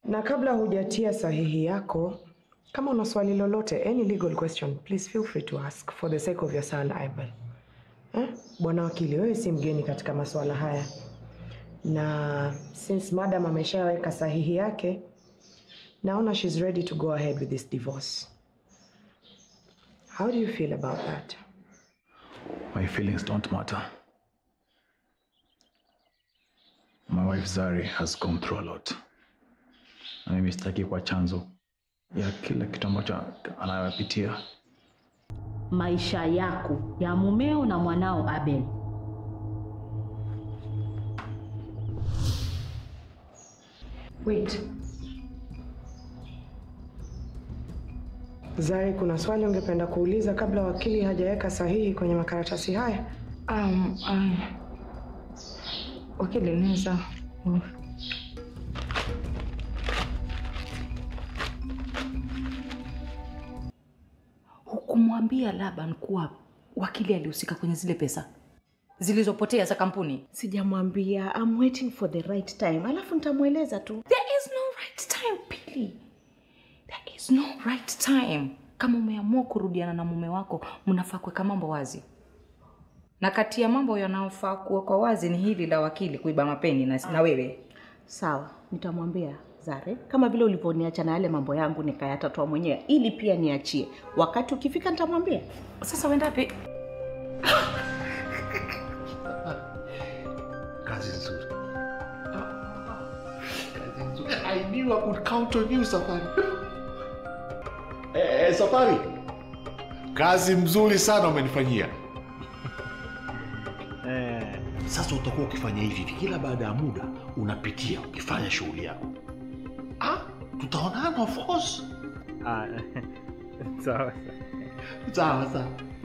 Na kabla hujatia sahihi yako, kama una swali lolote, any legal question, please feel free to ask for the sake of your son Abel. Eh? Bwana wakili, wewe si mgeni katika masuala haya, na since madam ameshaweka sahihi yake, naona she's ready to go ahead with this divorce. How do you feel about that? My feelings don't matter. My wife Zari has gone through a lot. Na mimi sitaki kwa chanzo ya kila kitu ambacho anayopitia. maisha yako ya mumeo na mwanao Abel. Wait. Zari, kuna swali ungependa kuuliza kabla wakili hajaweka sahihi kwenye makaratasi haya? Um, um, wakili naweza Hukumwambia Laban kuwa wakili alihusika kwenye zile pesa zilizopotea za kampuni? Sijamwambia, I'm waiting for the right time, alafu nitamweleza tu. There is no right time, Pili. There is no right time. Kama umeamua kurudiana na mume wako, mnafaa kuweka mambo wazi, na kati ya mambo yanayofaa kuwekwa wazi ni hili la wakili kuiba mapeni na, na wewe Sawa, nitamwambia Zare, kama vile ulivyoniacha na yale mambo yangu nikayatatua mwenyewe, ili pia niachie. Wakati ukifika nitamwambia. Sasa uendapi? Kazi nzuri. Kazi nzuri. I knew I could count on you, Safari. Eh, eh, Safari. Kazi mzuri sana umenifanyia. Eh, sasa utakuwa ukifanya hivi hivi kila baada ya muda unapitia ukifanya shughuli yako. Ah, tutaonana of course. Ah, sawa Sawa sawa.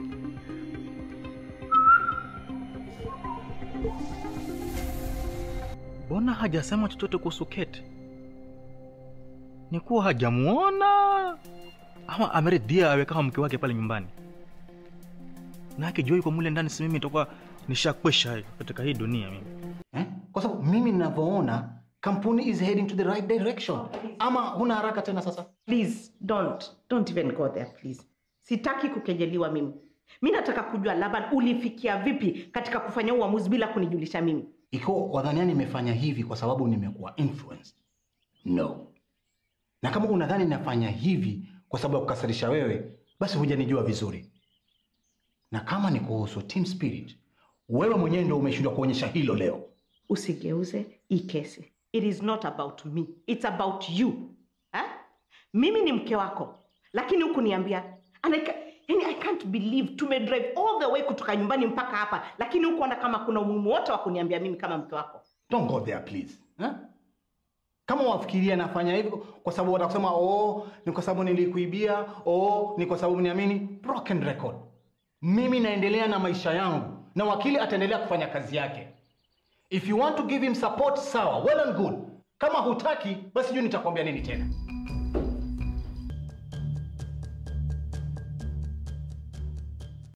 Mbona hajasema chochote kuhusu Kate? Ni kuwa hajamuona ama ameridhia awe kama mke wake pale nyumbani, na akijua yuko mule ndani, si mimi nitakuwa nishakwesha katika hii dunia mimi. eh? Kwa sababu mimi ninavyoona kampuni is heading to the right direction. Ama huna haraka tena sasa? Please don't don't even go there please. Sitaki kukejeliwa mimi. Mi nataka kujua Laban, ulifikia vipi katika kufanya uamuzi bila kunijulisha mimi? Ikiwa wadhania nimefanya hivi kwa sababu nimekuwa influenced, no. Na kama unadhani nafanya hivi kwa sababu ya kukasirisha wewe, basi hujanijua vizuri. Na kama ni kuhusu team spirit, wewe mwenyewe ndio umeshindwa kuonyesha hilo leo. Usigeuze hii kesi. It is not about me. It's about you. Eh? Mimi ni mke wako, lakini hukuniambia. And I ca- yani I can't believe tumedrive all the way kutoka nyumbani mpaka hapa, lakini hukuona kama kuna umuhimu wote wa kuniambia mimi kama mke wako. Don't go there please. Eh? Kama wafikiria nafanya hivyo kwa sababu watakusema oh, ni kwa sababu nilikuibia, oh, ni kwa sababu niamini, broken record. Mimi naendelea na maisha yangu na wakili ataendelea kufanya kazi yake. If you want to give him support, sawa, well and good. Kama hutaki, basi juu nitakwambia nini tena.